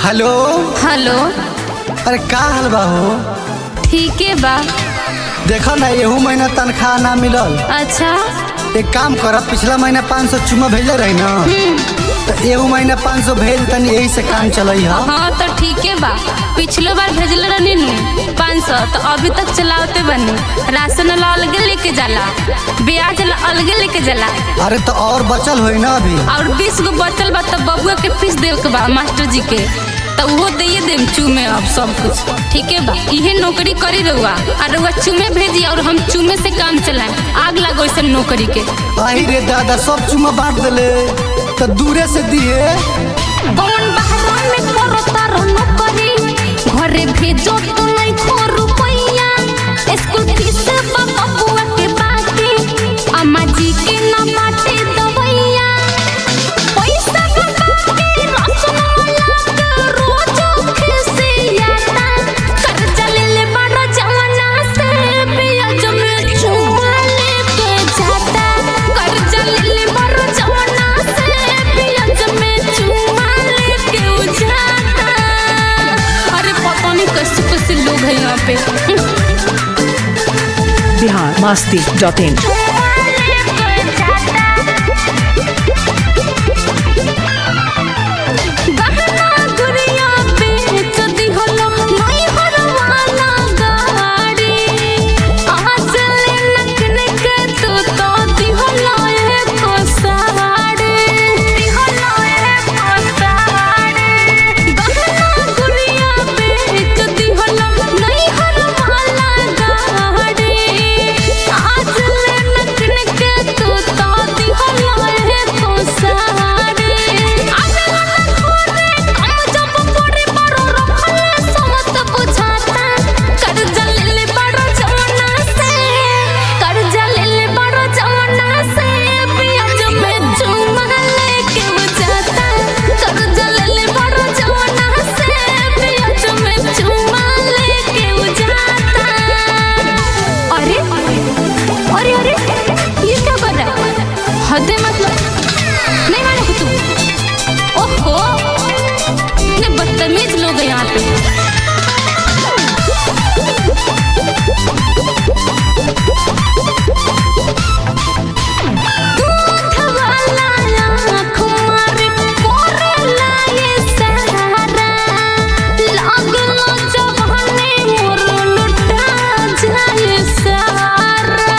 Hello hello अरे का हाल बा हो ठीके बा देखो ना एहू महीना तनख्वाह ना मिलल अच्छा एक काम कर पिछला महीना पाँच सौ चुमा भेजले रही ना तो एहू महीना पाँच सौ भेज तनी यही से काम चलई है हाँ तो ठीके बा पिछलो बार भेजले रहनी नु पाँच सौ तो अभी तक चलावते बनी राशन वाला अलगे लेके जाला ब्याज वाला अलगे लेके जाला अरे तो और बचल होई ना अभी और बीस गो बचल बा तो बबुआ के फीस देवे के बा मास्टर जी के तो वो दे देम चूमे अब सब कुछ ठीक है बा इहे नौकरी करी रहुआ और रहुआ चूमे भेजी और हम चूमे से काम चलाएं आग लगो इस नौकरी के आई रे दादा सब चुमा बांट दिले तो दूरे से दिए कौन बहरा में करो तारो नौकरी घरे भेजो तो नहीं खो रुपैया स्कूल फीस बाबा बुआ के बाकी अम्मा जी के ना बाटे दवैया पैसा कमा के राशन वाला के रोज खिसियाता कर्जा ले ले बड़ा जमाना से ब्याज में चुमा लेके जाता कर्जा ले ले बड़ा जमाना से ब्याज में चुमा लेके उ जाता अरे पता नहीं कैसे कैसे लोग हैं यहाँ पे बिहार मस्ती डॉट इन गहना गुड़िया बेच दिहलो नहीं हरवाना गाड़ी आज ले नखने के तू तो दिहलो एको साड़ी दिहलो एको साड़ी गहना गुड़िया बेच दिहलो नहीं हरवाना गाड़ी आज ले नखने के तू तो दिहलो एको साड़ी आगे वाला खोरे कम जब पड़े बड़ो रखले समत बुझाता कर्जा ले ले बड़ो जमाना से कर्जा ले ले बड़ो जमाना से ब्याज में चुमा लेके बुझाता कर्जा ले ले बड़ो जमाना से ब्याज में चुमा लेके बुझाता अरे अरे अरे ये क्या कर रहा है हद है मतलब नहीं मानो तू ओहो इतने बदतमीज लोग हैं यहाँ पे दूध वाला आँख मारे कोरेला ये सहारा। लागलो जवानी मोर लुटा जाए सारा।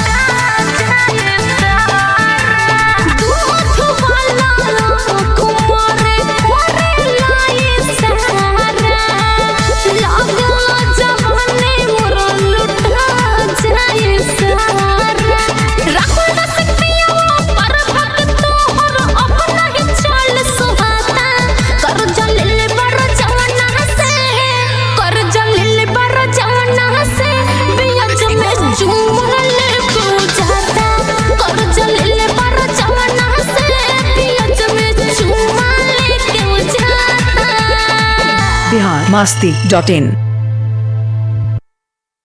दूध वाला आँख मारे कोरेला ये सहारा। लागलो जवानी मोर लुटा जाए सारा। राखो न सकतिया पर भक्त तोहर अपना ही चाल सुहाता कर जलिल बर जवाना से कर जलिल बर जवाना से बियज में चुमल को जाता कर जलिल बर जवाना से बियज में चुमल को जाता बिहार मस्ती डॉट इन